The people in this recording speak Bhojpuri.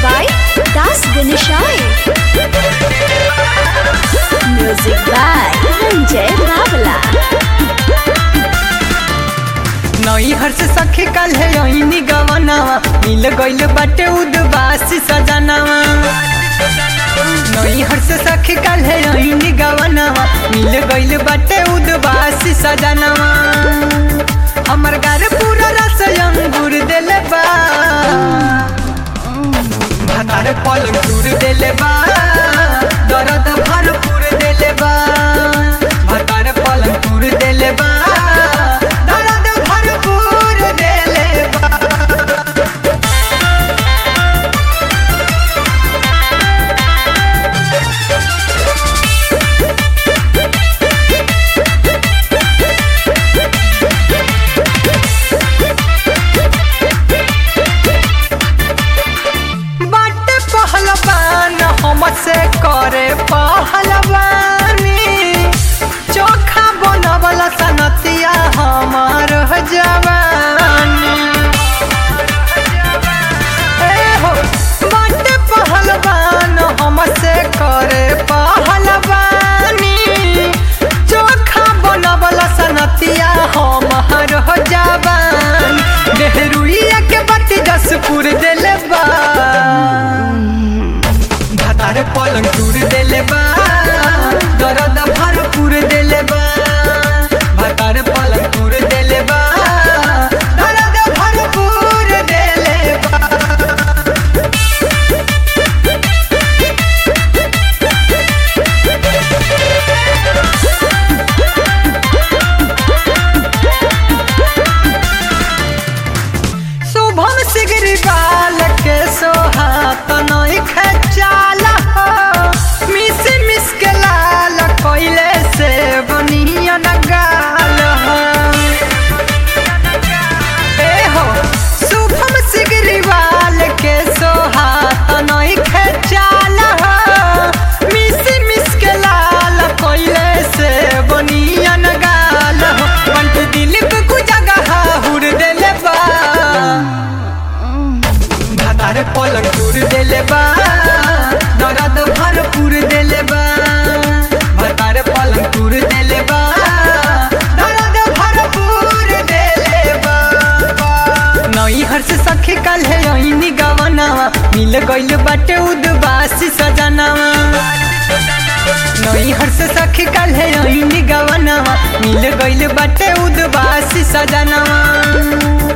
by Das Ganeshai. Music by Ranjay Rawala. नई हर्ष सखी कल है यही गवनावा मिल गइल बाटे उदबासी सजनावा नई हर्ष सखी कल है यही गवनावा मिल गइल बाटे उदबासी सजनावा हमर घर पूरा रस अंगूर देले बा भातार पलंग टूर देले बा दर्द भरपूर देले बा भातार पलंग टूर देले बा दर्द भरपूर देले बा बाटे पहलवान हमसे करे पहलवानी चोखा बनवला सनतिया हमार जवानी ए हो बाटे पहलवान हमसे करे पहलवानी चोखा बनवला सनतिया हमार जवान देहरुइया के बत्ती जसपुर देले बा भातार पलंग टूर देले बा दर्द भरपूर देले बा भातार पलंग टूर देले बा दर्द भरपूर देले बा शुभम सिगरी बाल के सोहात नई खचाल हो मिस मिस के लाल कोइले से बनिया न गाल हो ए हो शुभम सिगरी बाल के सोहात नई खचाल हो मिस मिस के लाल कोइले से बनिया न गाल हो पंच दिल पे कुजगह हुर देले बा भातार पलंग टूर देले बा दर्द भरपूर देले बा भातार पलंग टूर देले बा दर्द भरपूर देले बा नई हर्ष सखी कल है यही गवनावा मिल गइल बाटे उदबासी सजनावा नई हर्ष सखी कल है यही गवनावा मिल गइल बाटे उदबासी सजनावा